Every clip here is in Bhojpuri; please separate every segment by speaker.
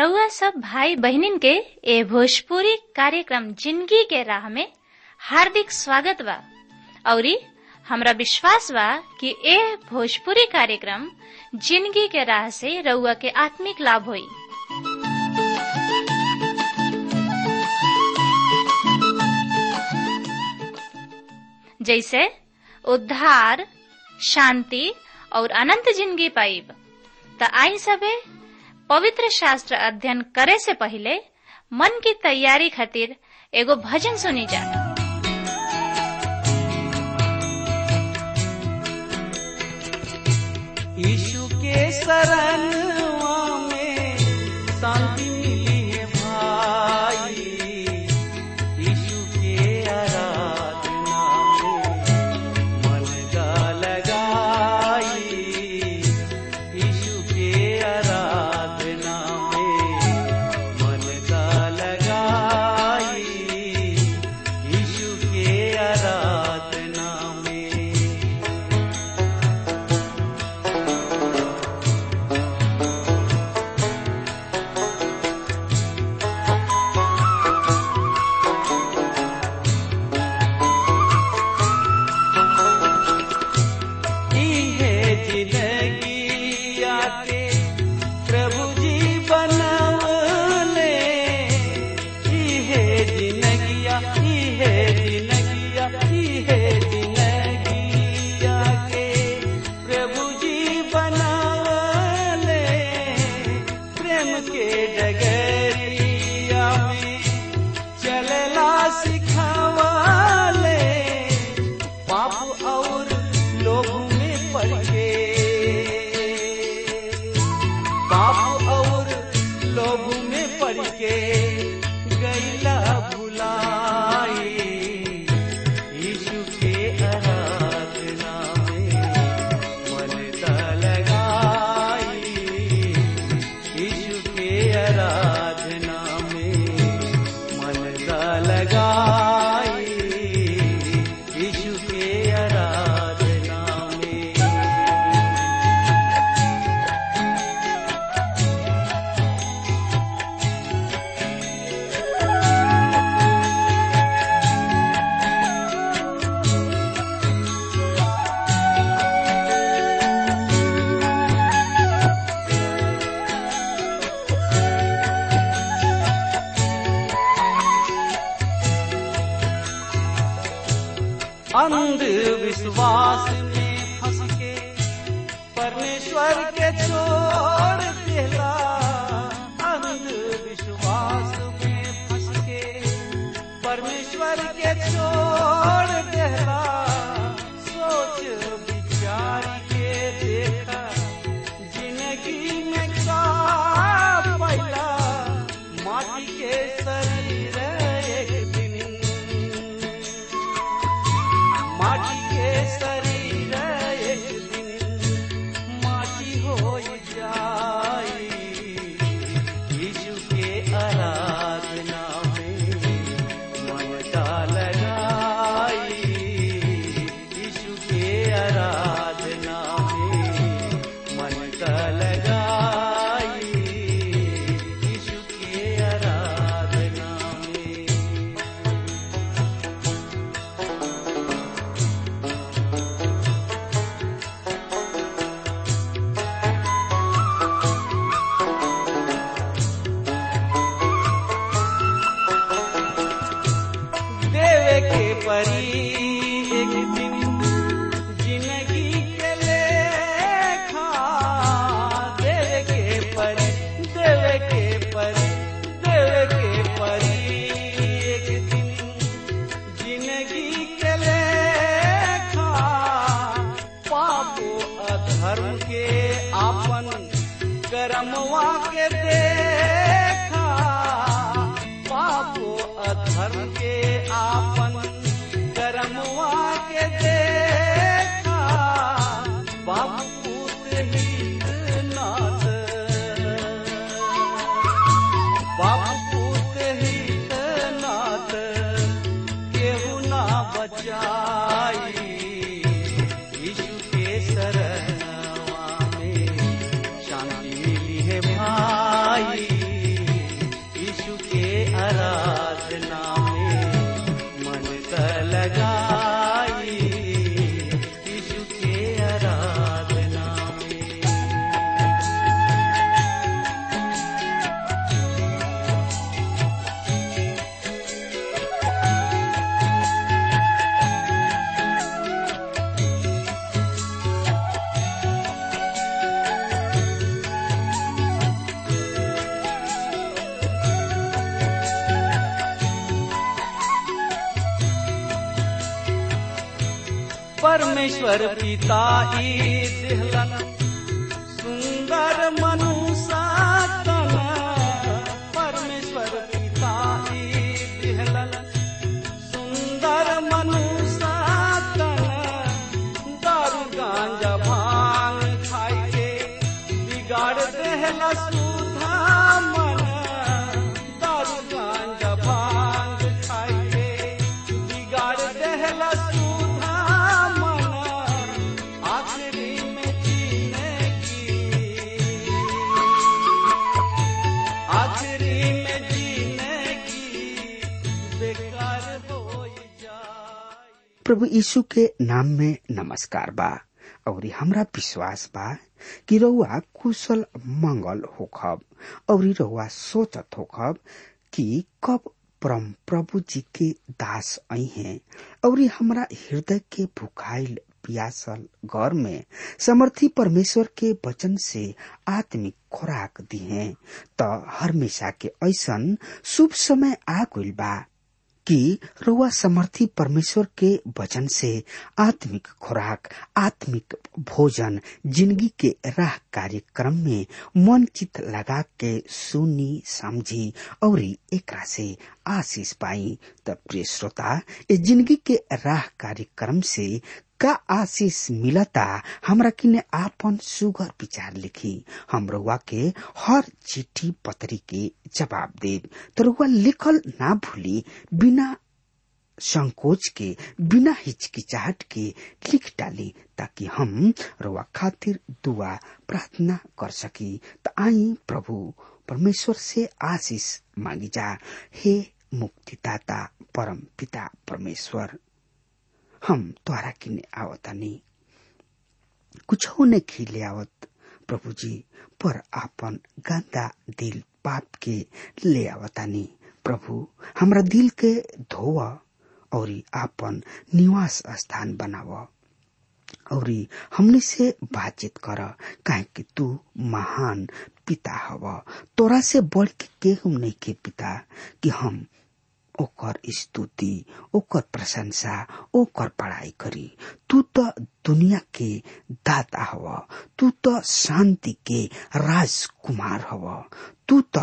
Speaker 1: रउआ सब भाई बहिनीन के ए भोजपुरी कार्यक्रम जिंदगी के राह में हार्दिक स्वागत बा औरी हमरा विश्वास बा कि ए भोजपुरी कार्यक्रम जिंदगी के राह से रउआ के आत्मिक लाभ होई जैसे उद्धार शांति और अनंत जिंदगी पाइब त आई सबे पवित्र शास्त्र अध्ययन करे से पहले मन की तैयारी खातिर एगो भजन सुनी जा
Speaker 2: यीशु के शरणवा में शांति मिली है भाई यीशु के आराधना में मन का लगाई यीशु के आराधना में मन का लगाई यीशु के आराधना में है जिंदगी आके प्रभु जी बनवले है जिंदगिया है जिंदगिया है जिंदगी आके प्रभु जी बनवले प्रेम के डगरिया में चलला सिखावले पाप और लोग में पड़ के पाप और लोग में पड़ के गैला भुलाई यीशु के आराधना में मन ता लगाई यीशु के आराधना में मन ता लगाई यीशु के आराधना में अंधविश्वास में फंस के परमेश्वर के छोड़ देला अंधविश्वास में फंस के परमेश्वर के छोड़ देला सोच विचार के देखा जिंदगी में का पैला माटी के शरीर एक दिन माटी के शरीर एक दिन माटी हो जाई यीशु के आराधना में मन का लगाई यीशु के आराधना में मन का लगाई यीशु के आराधना में देवे के परी एक दिन जिंदगी के लेखा देवे के परी देवे के परी देवे के परी एक दिन जिंदगी के लेखा पापो अधर्म के आपन कर्मवा के देखा पापो अधर्म के आपन कर्मवा के देखा बाबू पूत हित नाथ बाबू पूत हित नाथ केहू ना बचाई यीशु के शरणवा में शांति मिली है भाई परमेश्वर पिता ई दिहलन सुंदर मनुष्य तन परमेश्वर पिता ई दिहलन सुंदर मनुष्य तन दारू गांजा भांग खाई के बिगाड़ देहला सुधा मन दारू गांजा भांग खाई के बिगाड़ देहला सुधा मन आखिरी में जीने की आखिरी में जीने की बेकार हो जाए
Speaker 3: प्रभु यीशु के नाम में नमस्कार बा और हमरा विश्वास बा कि रउआ कुशल मंगल होखब और रउआ सोचत होखब कि कब परम प्रभु जी के दास आई हैं और हमरा हृदय के भुखाइल पियासल घर में समर्थी परमेश्वर के वचन से आत्मिक खुराक दी है त हमेशा के ऐसन शुभ समय आ गइल बा कि रुआ समर्थी परमेश्वर के वचन से आत्मिक खुराक आत्मिक भोजन जिंदगी के राह कार्यक्रम में मन चित लगा के सुनी समझी और एकरा से आशीष पाई त प्रिय श्रोता ये जिंदगी के राह कार्यक्रम से का आशीष मिलता हमरा किने आपन सुगर विचार लिखी हम रउआ के हर चिट्ठी पत्री के जवाब देब तो रउआ लिखल ना भूली बिना संकोच के बिना हिचकिचाहट के लिख डाली ताकि हम रउआ खातिर दुआ प्रार्थना कर सकी त आई प्रभु परमेश्वर से आशीष मांगी जा हे मुक्तिदाता परम पिता परमेश्वर हम तोहरा किने आवतानी कुछ ने खिले आवत प्रभु जी पर आपन गंदा दिल पाप के ले आवतानी प्रभु हमरा दिल के धोव और आपन निवास स्थान बनाव और हमने से बातचीत कर काहे कि तू महान पिता हव तोरा से बढ़ के केहू नहीं के पिता कि हम ओकर स्तुति ओकर प्रशंसा ओकर पढ़ाई करी तू तो दुनिया के दाता हव तू तो शांति के राजकुमार हव तू तो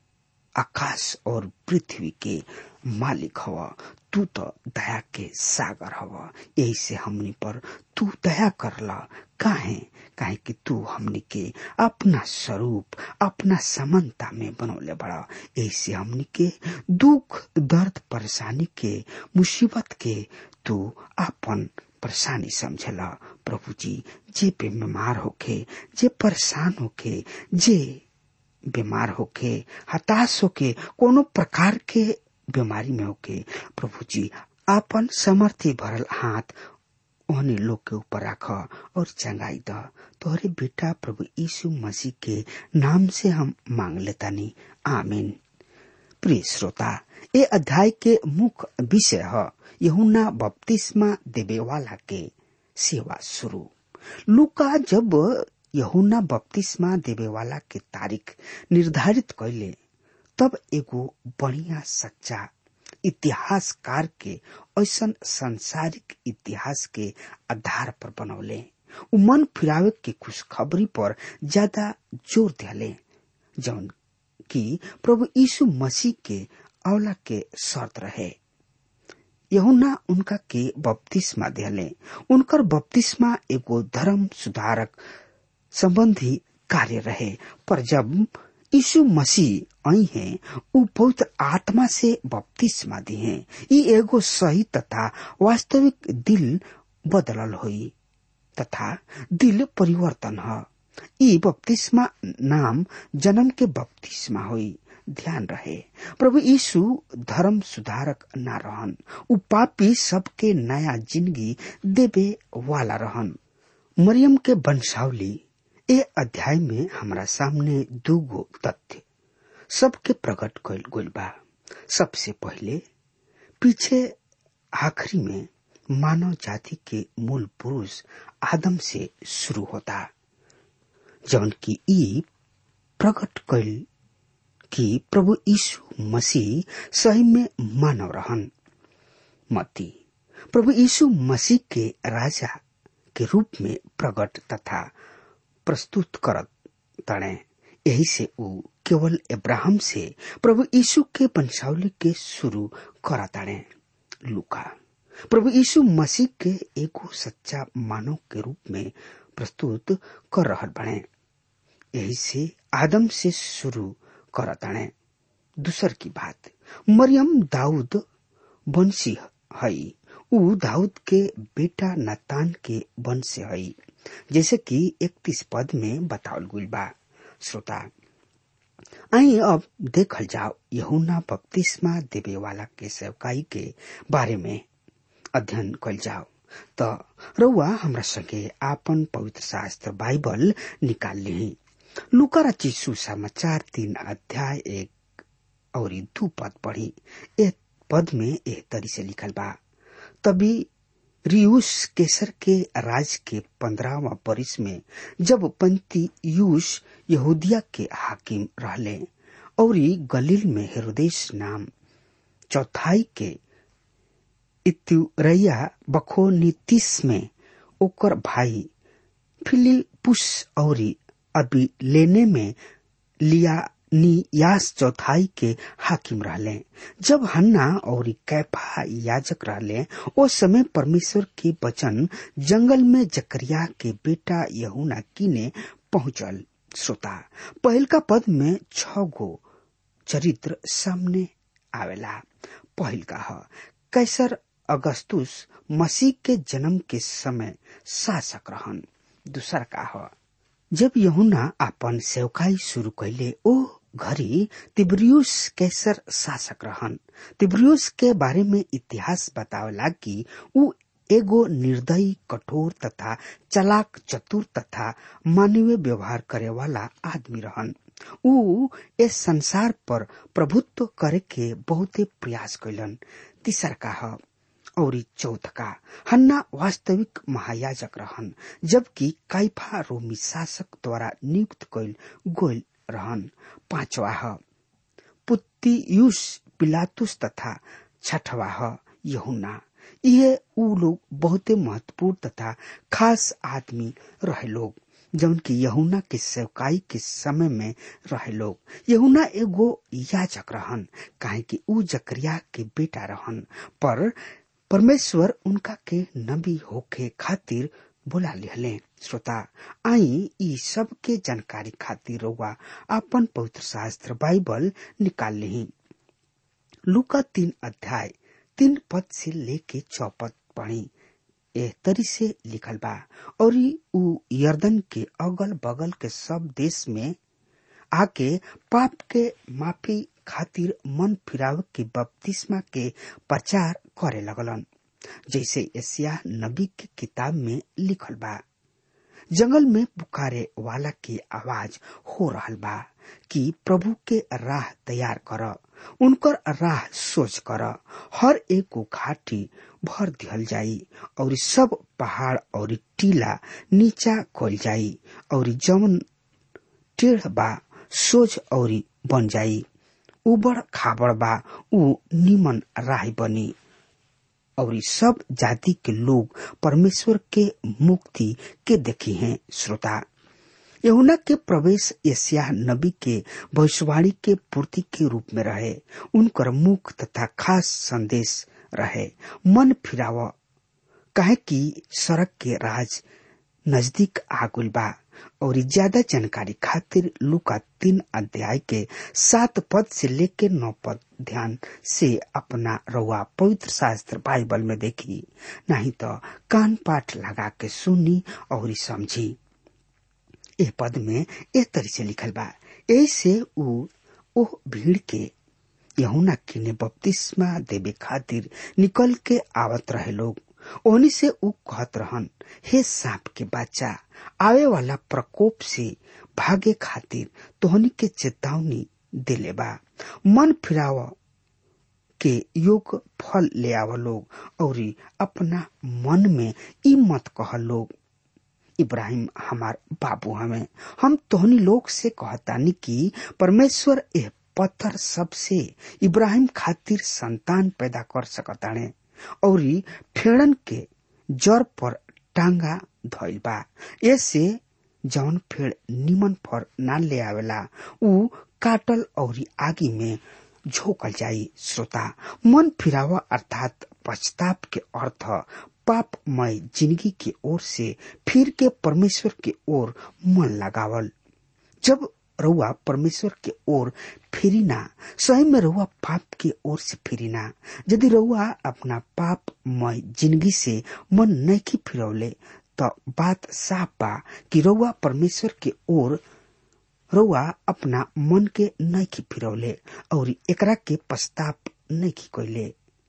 Speaker 3: आकाश और पृथ्वी के मालिक हव तू तो दया के सागर हव यही से हमनी पर तू दया करला काहे काहे कि तू हमनी के अपना स्वरूप अपना समानता में बनौले बड़ा यही से हमनी के दुख दर्द परेशानी के मुसीबत के तू अपन परेशानी समझला प्रभु जी जे पे बीमार होके जे परेशान होके जे बीमार होके हताश होके कोनो प्रकार के बीमारी में होके प्रभु जी आपन समर्थी भरल हाथ ओहने लोग के ऊपर रख और चंगाई द तोहरे बेटा प्रभु यीशु मसीह के नाम से हम मांग लेतानी आमीन प्रिय श्रोता ये अध्याय के मुख्य विषय है यहुना बपतिस्मा देवे वाला के सेवा शुरू लुका जब यहुना बपतिस्मा देवे वाला के तारीख निर्धारित कैले तब एगो बढ़िया सच्चा इतिहासकार के ऐसन सांसारिक इतिहास के आधार पर बनौले उ मन फिरावे के खुशखबरी पर ज्यादा जोर दिले जौन कि प्रभु यीशु मसीह के अवला के शर्त रहे यहुना उनका के बपतिस्मा दिले उनकर बपतिस्मा एगो धर्म सुधारक संबंधी कार्य रहे पर जब यीशु मसीह आई हैं उ पवित्र आत्मा से बपतिस्मा दी हैं ई एगो सही तथा वास्तविक दिल बदलल हुई तथा दिल परिवर्तन है ई बपतिस्मा नाम जन्म के बपतिस्मा हुई ध्यान रहे प्रभु यीशु धर्म सुधारक न रहन उ पापी सबके नया जिंदगी देवे वाला रहन मरियम के वंशावली ए अध्याय में हमारा सामने दूगो तथ्य सबके प्रकट कल गइल बा सबसे पहले पीछे आखिरी में मानव जाति के मूल पुरुष आदम से शुरू होता जौन की ई प्रकट कैल कि प्रभु यीशु मसीह सही में मानव रहन मती प्रभु यीशु मसीह के राजा के रूप में प्रकट तथा प्रस्तुत करत तणे यही से ऊ केवल इब्राहिम से प्रभु यीशु के वंशावली के शुरू करताणे लुका प्रभु यीशु मसीह के एगो सच्चा मानव के रूप में प्रस्तुत कर रहल बने यही से आदम से शुरू करताणे दूसर की बात मरियम दाऊद वंशी हई ऊ दाऊद के बेटा नतान के वंश से हई जैसे कि इकतीस पद में बतावल गुल बा श्रोता आई अब देखल जाओ यहुना बपतिस्मा देवे वाला के सेवकाई के बारे में अध्ययन कल जाओ त रउआ हमरा संगे आपन पवित्र शास्त्र बाइबल निकाल ली लुका रची सुसमाचार तीन अध्याय एक और दू पद पढ़ी एक पद में एह तरी से लिखल बा तभी रियूस केसर के राज के पंद्रहवा बरिस में जब पंती यूस यहूदिया के हाकिम रहले और गलील में हेरोदेश नाम चौथाई के इतुरैया बखोनीतिस में ओकर भाई फिलिपुस और अभी लेने में लिया नियास चौथाई के हाकिम रहले जब हन्ना और कैफा याजक रहले ओ समय परमेश्वर के वचन जंगल में जकरिया के बेटा यहुना किने पहुंचल श्रोता पहल का पद में छ गो चरित्र सामने आवेला पहल का ह कैसर अगस्तुस मसीह के जन्म के समय शासक रहन दूसर का ह जब यहुना अपन सेवकाई शुरू कैले ओ घड़ी तिब्रियुस कैसर शासक रहन तिब्रियुस के बारे में इतिहास बतावला कि ऊ एगो निर्दयी कठोर तथा चलाक चतुर तथा मानवीय व्यवहार करे वाला आदमी रहन ऊ इस संसार पर प्रभुत्व करे के बहुते प्रयास कैलन तीसर का ह और चौथ का हन्ना वास्तविक महायाजक रहन जबकि काइफा रोमी शासक द्वारा नियुक्त कैल गोल रहन पांचवा ह पुत्तियुस पिलातुस तथा छठवा ह यहुना ये ऊ लोग बहुते महत्वपूर्ण तथा खास आदमी रहे लोग जौन की यहुना के सेवकाई के समय में रहे लोग यहुना एगो याजक रहन काहे कि ऊ जकरिया के बेटा रहन पर परमेश्वर उनका के नबी होके खातिर बोला लिहले श्रोता आई ई सब के जानकारी खातिर रउआ अपन पवित्र शास्त्र बाइबल निकाल ली लुका तीन अध्याय तीन पद से लेके चौपद पढ़ी एह तरी से लिखल बा और ऊ यर्दन के अगल बगल के सब देश में आके पाप के माफी खातिर मन फिराव के बपतिस्मा के प्रचार करे लगलन जैसे एशिया नबी के किताब में लिखल बा जंगल में पुकारे वाला की आवाज हो रहल बा कि प्रभु के राह तैयार कर उनकर राह सोच कर हर एक को घाटी भर दिहल जाई और सब पहाड़ और टीला नीचा खोल जाई और जवन टेढ़ बा सोझ और बन जाई उबड़ खाबड़ बा ऊ निमन राह बनी और सब जाति के लोग परमेश्वर के मुक्ति के देखी हैं श्रोता यहुना के प्रवेश एशिया नबी के भविष्यवाणी के पूर्ति के रूप में रहे उनकर मुख तथा खास संदेश रहे मन फिराव काहे कि सड़क के राज नजदीक आगुल बा और ज्यादा जानकारी खातिर लुका तीन अध्याय के सात पद से लेके नौ पद ध्यान से अपना रउआ पवित्र शास्त्र बाइबल में देखी नहीं तो कान पाठ लगा के सुनी और समझी ए पद में ए तरी से लिखल बा ऐसे ऊ ओह भीड़ के यहुना किने बपतिस्मा देवे खातिर निकल के आवत रहे लोग ओहनी से ऊ कहत रहन हे सांप के बच्चा आवे वाला प्रकोप से भागे खातिर तोहनी के चेतावनी दिले बा मन फिराव के योग फल ले आव लोग और अपना मन में ई मत कह लोग इब्राहिम हमार बाबू हमें हम तोहनी लोग से कहतानी कि परमेश्वर एह पत्थर सबसे इब्राहिम खातिर संतान पैदा कर सकताने और फेड़न के जड़ पर टांगा धइल बा ऐसे जौन फेड़ निमन फर ना ले आवेला उ काटल और आगी में झोकल जाई श्रोता मन फिरावा अर्थात पश्चाताप के अर्थ पापमय जिंदगी के ओर से फिर के परमेश्वर के ओर मन लगावल जब रउआ परमेश्वर के ओर फिरिना सही में रउआ पाप के ओर से फिरिना यदि रउआ अपना पापमय जिंदगी से मन नहीं फिरौले तो बात साफ बा कि रउआ परमेश्वर के ओर रउआ अपना मन के नहीं फिरौले और एकरा के पश्चाताप नहीं कैले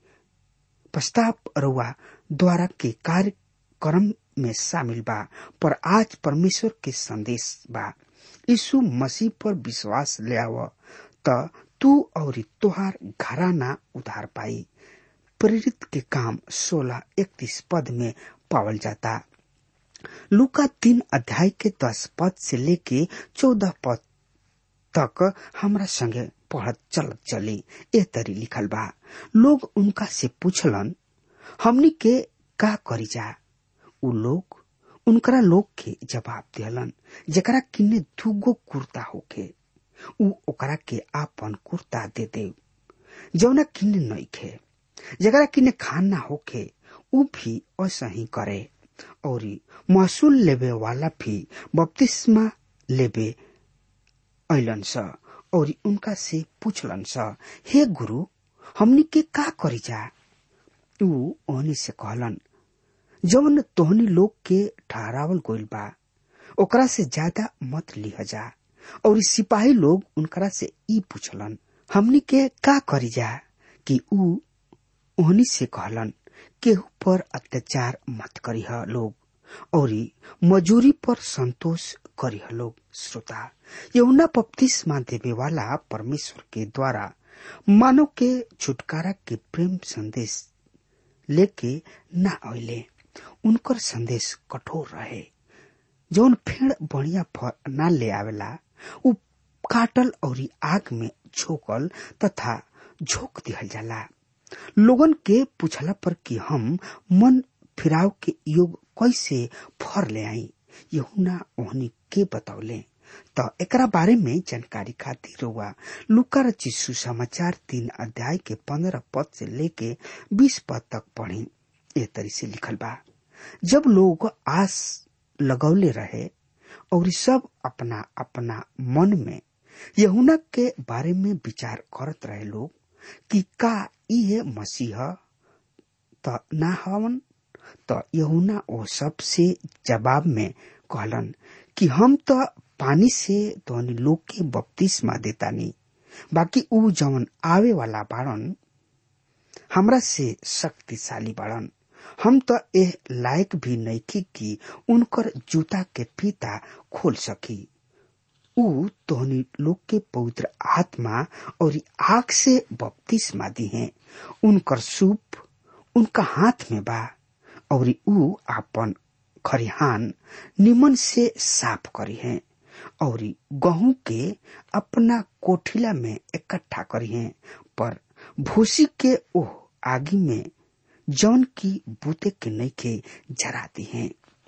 Speaker 3: पश्चाताप रउआ द्वारा के कार्यक्रम में शामिल बा पर आज परमेश्वर के संदेश बा यीशु मसीह पर विश्वास ले आव त तू और तोहार घराना उधार पाई प्रेरित के काम सोलह इकतीस पद में पावल जाता लुका तीन अध्याय के दस पद से लेके चौदह पद तक हमरा संगे पढ़त चलत चली ए तरी लिखल बा लोग उनका से पूछलन हमनी के का करी जा उ लोग उनकरा लोग के जवाब दिहलन जेकरा किन्ने दूगो कुर्ता होके उ ओकरा के आपन कुर्ता दे दे जौना किन्ने नइखे जेकरा किन्ने खाना होके उ भी ऐसा ही करे और महसूल लेबे वाला भी बपतिस्मा लेबे ऐलन स और उनका से पूछलन स हे गुरु हमनी के का करी जा उ ओहनी से कहलन जौन तोहनी लोग के ठहरावल गोइल बा ओकरा से ज्यादा मत लिह जा और सिपाही लोग उनकरा से ई पूछलन हमनी के का करी जा कि उ ओहनी से कहलन केहू पर अत्याचार मत करीह लोग और मजूरी पर संतोष करीह लोग श्रोता यमुना बपतिस्मा देवे वाला परमेश्वर के द्वारा मानव के छुटकारा के प्रेम संदेश लेके ना अले उनकर संदेश कठोर रहे जौन फेड़ बढ़िया फल ना ले आवेला उ काटल और आग में झोकल तथा झोंक दिहल जाला लोगन के पूछला पर कि हम मन फिराव के योग कैसे फर ले आई यहुना ओहनी के बतौले त एकरा बारे में जानकारी खातिर हुआ लुका रची सुसमाचार तीन अध्याय के पंद्रह पद से लेके बीस पद तक पढ़ी ए तरी से लिखल बा जब लोग आस लगौले रहे और सब अपना अपना मन में यहुना के बारे में विचार करत रहे लोग कि का इहे मसीह त ना हवन त यहुना ओ सब से जवाब में कहलन कि हम त पानी से तोहनी लोग के बपतिस्मा देतानी बाकी ऊ जवन आवे वाला बाड़न हमरा से शक्तिशाली बाड़न हम त एह लायक भी नइखी कि उनकर जूता के फीता खोल सकी ऊ तोहनी लोग के पवित्र आत्मा और आग से बपतिस्मा दी है उनकर सूप उनका हाथ में बा और ऊ आपन खरिहान निमन से साफ करी है और गहूं के अपना कोठिला में इकट्ठा करी है पर भूसी के ओह आगी में जौन की बूते के नइखे जराती हैं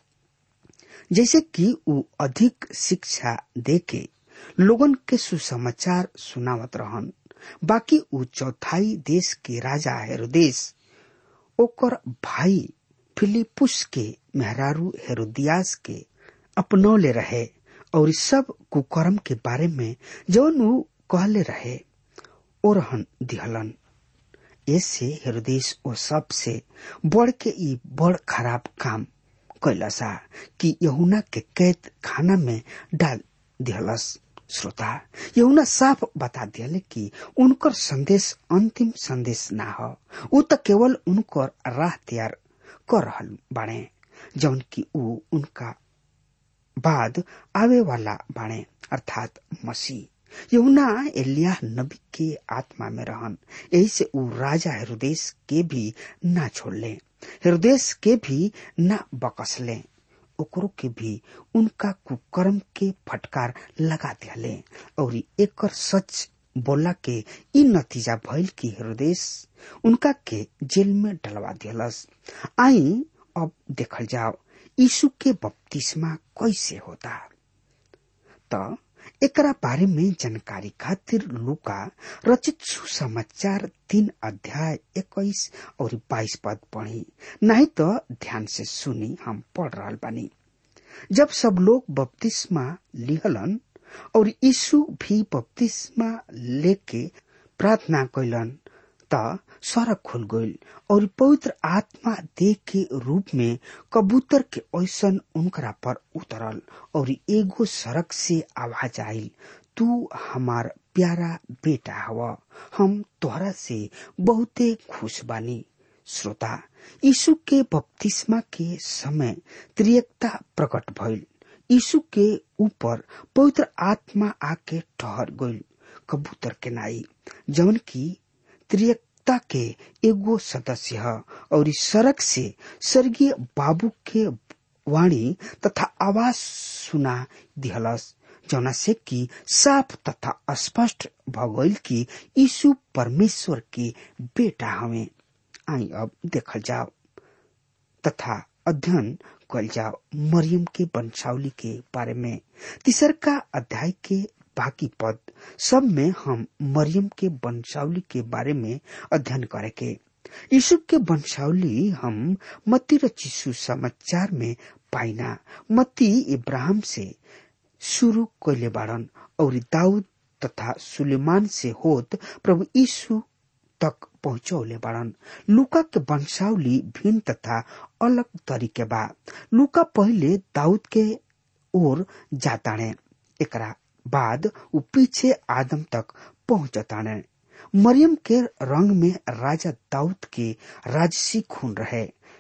Speaker 3: जैसे कि ऊ अधिक शिक्षा देके लोगन के सुसमाचार सुनावत रहन बाकी ऊ चौथाई देश के राजा हेरोदेश ओकर भाई फिलिपुस के मेहरारू हेरोदियास के अपनौले रहे और सब कुकर्म के बारे में जौन ऊ कहले रहे ओरहन दिहलन ऐसे हेरोदेश ओ सब से बढ़ के ई बड़ खराब काम कैलसा कि यहुना के कैद खाना में डाल दिहलस श्रोता यहुना साफ बता दिले कि उनकर संदेश अंतिम संदेश ना हो ऊ त केवल उनकर राह तैयार कर रहल बाणे जौन की ऊ उनका बाद आवे वाला बाणे अर्थात मसीह यहुना एलिया नबी के आत्मा में रहन यही से ऊ राजा हेरोदेश के भी ना छोड़ले हेरोदेश के भी ना बकसले ओकरो के भी उनका कुकर्म के फटकार लगा दिले और एकर सच बोला के इ नतीजा भइल की हृदय उनका के जेल में डलवा दिलस आई अब देखल जाओ यीशु के बपतिस्मा कैसे होता त एकरा बारे में जानकारी खातिर लुका रचित सुसमाचार तीन अध्याय इक्कीस और बाईस पद पढ़ी नहीं तो ध्यान से सुनी हम पढ़ रहा बानी जब सब लोग बपतिस्मा लिहलन और यीशु भी बपतिस्मा लेके प्रार्थना कैलन त स्वर्ग खुल गईल और पवित्र आत्मा देख के रूप में कबूतर के ऐसन उनकरा पर उतरल और एगो सड़क से आवाज आयल तू हमार प्यारा बेटा हवा हम तोहरा से बहुते खुश बानी श्रोता यीशु के बपतिस्मा के समय त्रियकता प्रकट भइल यीशु के ऊपर पवित्र आत्मा आके ठहर गईल कबूतर के नाई जवन की त्रियकता के एगो सदस्य है और इस सड़क से स्वर्गीय बाबू के वाणी तथा आवाज सुना दिहलस जौना से कि साफ तथा स्पष्ट भगोल की यीशु परमेश्वर के बेटा हमें आई अब देखल जाओ तथा अध्ययन कल जाओ मरियम के वंशावली के बारे में तीसर का अध्याय के बाकी पद सब में हम मरियम के वंशावली के बारे में अध्ययन करेंगे यीशु के वंशावली हम मती र चिशु समाचार में पाइना मती इब्राहिम से शुरू कैले बाड़न और दाऊद तथा सुलेमान से होत प्रभु यीशु तक पहुंचौले बाड़न लुका के वंशावली भिन्न तथा अलग तरीके बा लुका पहले दाऊद के ओर जाताने एकरा बाद उ पीछे आदम तक पहुंचताने मरियम के रंग में राजा दाऊद के राजसी खून रहे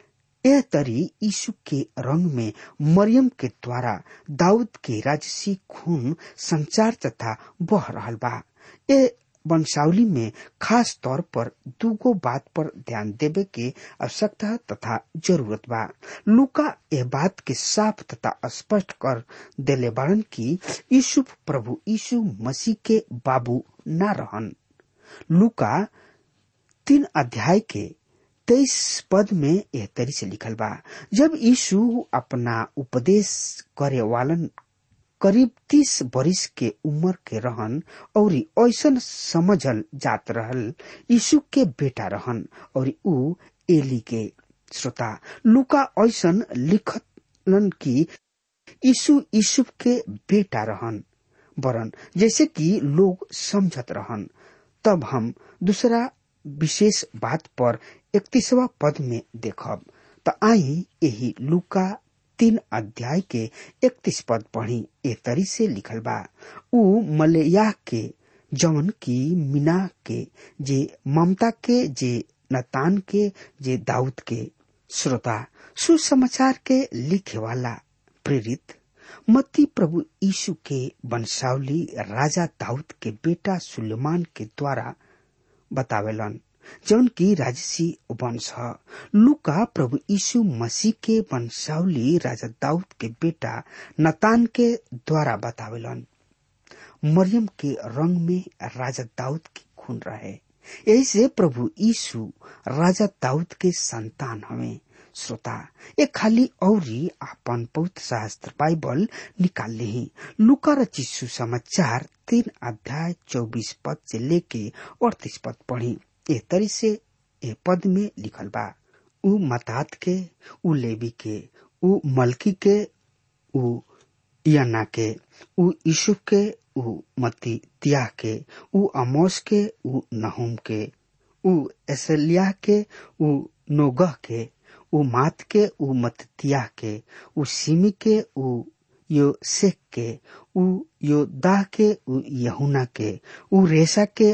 Speaker 3: यह तरी यीशु के रंग में मरियम के द्वारा दाऊद के राजसी खून संचार तथा बह रहा बा ए वंशावली में खास तौर पर दूगो बात पर ध्यान देवे के आवश्यकता तथा जरूरत बा लुका यह बात के साफ तथा स्पष्ट कर देले बारन की यीशु प्रभु यीशु मसीह के बाबू न रहन लुका तीन अध्याय के तेईस पद में यह तरी से लिखल बा जब यीशु अपना उपदेश करे वालन करीब तीस बरिस के उम्र के रहन और ऐसन समझल जात रहल यीशु के बेटा रहन और ऊ एली के श्रोता लुका ऐसन लिखलन की यीशु यीशु के बेटा रहन वरन जैसे कि लोग समझत रहन तब हम दूसरा विशेष बात पर इकतीसवा पद में देखब त आई यही लुका तीन अध्याय के इकतीस पद पढ़ी ए तरी से लिखल बा उ मलया के जवन की मीना के जे ममता के जे नतान के जे दाऊद के श्रोता सुसमाचार के लिखे वाला प्रेरित मत्ती प्रभु यीशु के वंशावली राजा दाऊद के बेटा सुलेमान के द्वारा बतावेलन जौन की राजसी वंश ह लुका प्रभु यीशु मसीह के वंशावली राजा दाऊद के बेटा नतान के द्वारा बतावेलन मरियम के रंग में राजा दाऊद की खून रहे यही से प्रभु यीशु राजा दाऊद के संतान हमें श्रोता ये खाली औरी आपन पवित्र शास्त्र बाइबल निकाल ली लुका र चिस्सु समाचार तीन अध्याय चौबीस पद से लेके अड़तीस पद पढ़ी ए तरी से ए पद में लिखल बा उ मतात के उ लेवी के उ मलकी के उ यना के उ यूसुफ के उ मती तियाह के उ अमोस के उ नहुम के उ एसलिया के उ नोगह के उ मात के उ मततियाह के उ सिमी के उ यो शेख के उ यो दाह के उ यहुना के उ रेसा के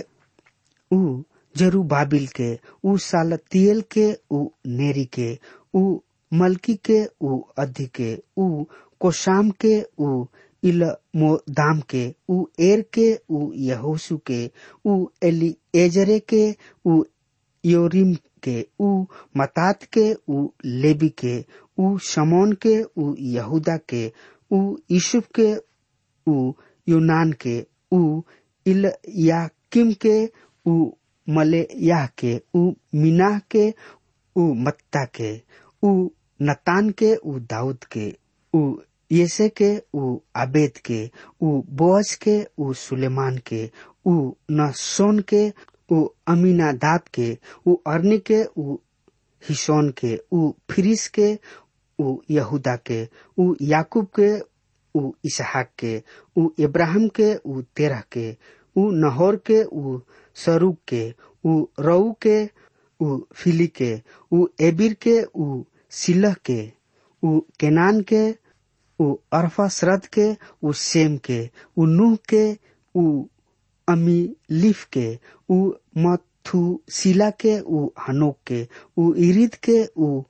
Speaker 3: उ जरूबाबिल के उ सालतियल के उ नेरी के उ मलकी के उ अधि के उ कोशाम के उ इलमोदाम के उ एर के उ यहोसु के उ एली एजरे के उ योरिम के उ मतात के उ लेबी के उ शमोन के उ यहूदा के उ यूसुफ के उ यूनान के उ इलया किम के उ मलेयाह के उ मीनाह के उ मत्ता के उ नतान के उ दाऊद के उ येसे के उ आबेद के उ बोअज के उ सुलेमान के उ नसोन के उ अमीनादाब के उ अर्नी के उ हिसोन के उ फिरिस के उ यहूदा के उ याकूब के उ इसहाक के उ इब्राहिम के उ तेरह के उ नहोर के उ सरूक के उ रऊ के उ फिली के उ एबिर के उ सिलह के उ केनान के उ अरफासरद के उ सेम के उ नूह के उ अमीलिफ के उ मथुशिला के उ हनोक के उ इरिद के उ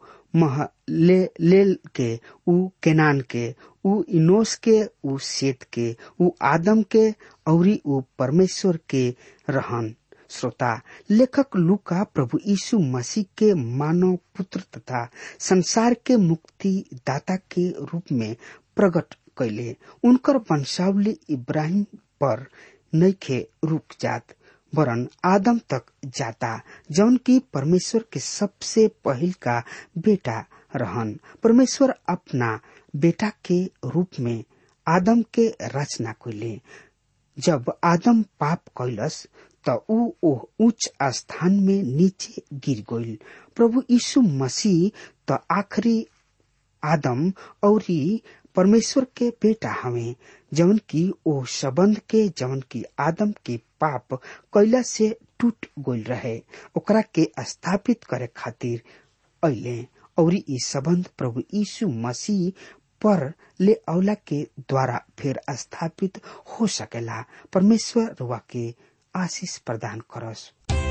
Speaker 3: महलेल के उ केनान के उ इनोस के उ सेत के उ आदम के औरी उ परमेश्वर के रहन श्रोता लेखक लूका प्रभु यीशु मसीह के मानव पुत्र तथा संसार के मुक्ति दाता के रूप में प्रकट कैले उनकर वंशावली इब्राहिम पर नैखे रुक जात वरन आदम तक जाता जौन की परमेश्वर के सबसे पहल का बेटा रहन परमेश्वर अपना बेटा के रूप में आदम के रचना कैले जब आदम पाप कैलस त ऊ ओह उच्च स्थान में नीचे गिर गईल प्रभु यीशु मसीह त आखिरी आदम और परमेश्वर के बेटा हवे जवन की ओ संबंध के जवन की आदम के पाप कैला से टूट गईल रहे ओकरा के स्थापित करे खातिर अले और ई संबंध प्रभु यीशु मसीह पर ले अवला के द्वारा फिर स्थापित हो सकेला परमेश्वर रुआ के आशीष प्रदान करस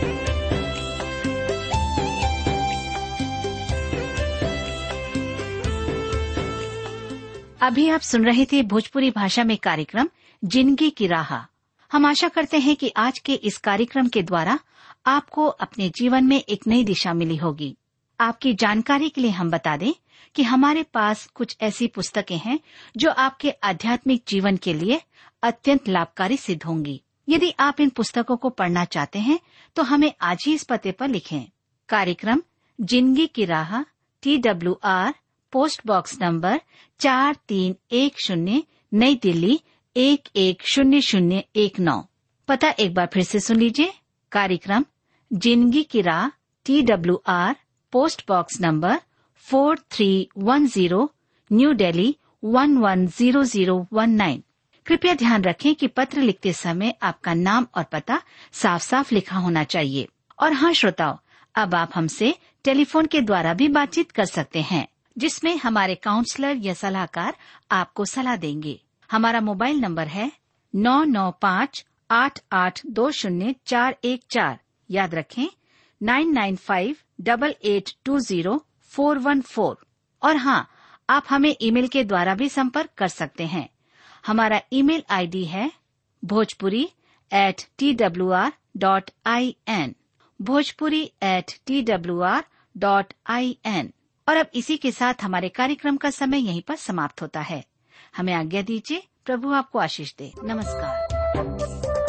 Speaker 4: अभी आप सुन रहे थे भोजपुरी भाषा में कार्यक्रम जिंदगी की राह हम आशा करते हैं कि आज के इस कार्यक्रम के द्वारा आपको अपने जीवन में एक नई दिशा मिली होगी आपकी जानकारी के लिए हम बता दें कि हमारे पास कुछ ऐसी पुस्तकें हैं जो आपके आध्यात्मिक जीवन के लिए अत्यंत लाभकारी सिद्ध होंगी यदि आप इन पुस्तकों को पढ़ना चाहते हैं तो हमें आज ही इस पते पर लिखें कार्यक्रम जिंदगी की राह T W R post box number चार तीन एक शून्य नई दिल्ली एक एक शून्य शून्य एक नौ पता एक बार फिर से सुन लीजिए कार्यक्रम जिंदगी की राह T W R post box number four three one zero new Delhi one one zero zero one nine कृपया ध्यान रखें कि पत्र लिखते समय आपका नाम और पता साफ साफ लिखा होना चाहिए और हाँ श्रोताओं अब आप हमसे टेलीफोन के द्वारा भी बातचीत कर सकते हैं जिसमें हमारे काउंसलर या सलाहकार आपको सलाह देंगे हमारा मोबाइल नंबर है नौ नौ पाँच आठ आठ दो शून्य चार एक चार याद रखें nine nine five double eight two zero four one four और हाँ आप हमें ईमेल के द्वारा भी संपर्क कर सकते हैं हमारा ईमेल आईडी है Bhojpuri at T W R dot I N Bhojpuri at T W R dot I N और अब इसी के साथ हमारे कार्यक्रम का समय यहीं पर समाप्त होता है हमें आज्ञा दीजिए प्रभु आपको आशीष दे नमस्कार